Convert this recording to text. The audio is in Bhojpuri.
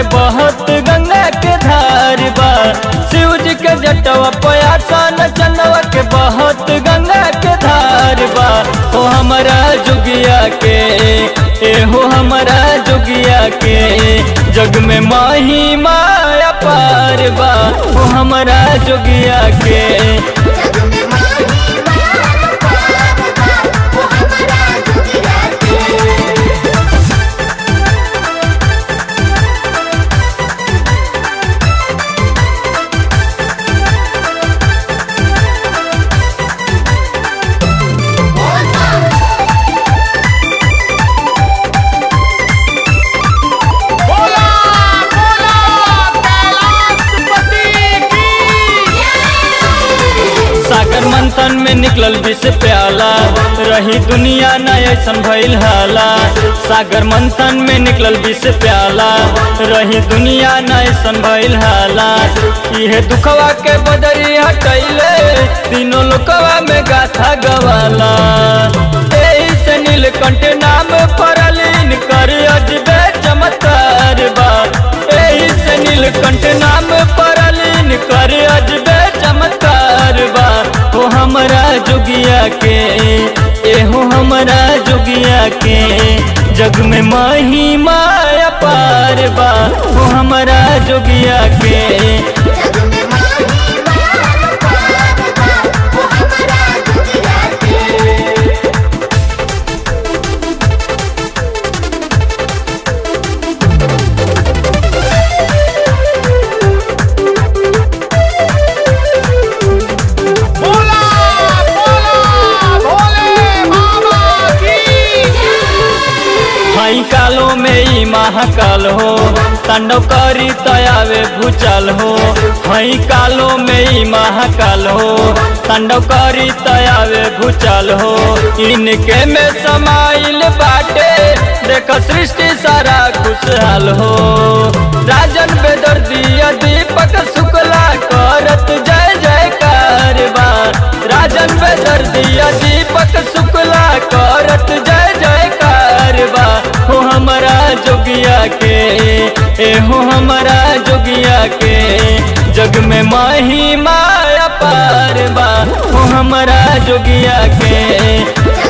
बहुत गंगा के धार बा शिव जी के जटवा पयासन चंदवा के बहुत गंगा के धार बा ओ हमारा जुगिया के ए हो हमारा जुगिया के जग में माही माया पार बा ओ हमारा जुगिया के जग में माही मार पार बा वो हमारा दुनिया के बोला बोला कैलाशपति की सागर मंथन में निकलल विष प्याला रही दुनिया न ऐसन भइल हाला सागर मंथन में निकलल विष प्याला रही दुनिया न ऐसन भइल हाला इहे दुखवा के बदरी हटैले तीनों लोकवा में गाथा गवाला एही से नीलकंठ नाम परलीन कर अजबे चमत्कार बा एही से नीलकंठ नाम परलीन कर अजबे चमत्कार बा ओ हमरा जोगिया के एहो हमरा जोगिया के जग में माही माया पार बा ओ हमरा जोगिया के जग में माही मार पार बा वो हमारा दुनिया के बोला बोला भोले बाबा की हई कालो में ई महाकाल हो तांडव करी तयावे भूचाल हो हई कालो में ई महाकाल हो तांडव करी तयावे भूचाल हो इनके में समाइल बाटे देख सृष्टि सारा खुशहाल हो राजन बेदर्दिया दीपक शुक्ला करत जय जयकार बा राजन बेदर्दिया दीपक शुक्ला करत जय जयकार बा हो हमारा जोगिया के ए हो हमारा जोगिया के जग में माही माया पार बा हो हमारा जोगिया के जग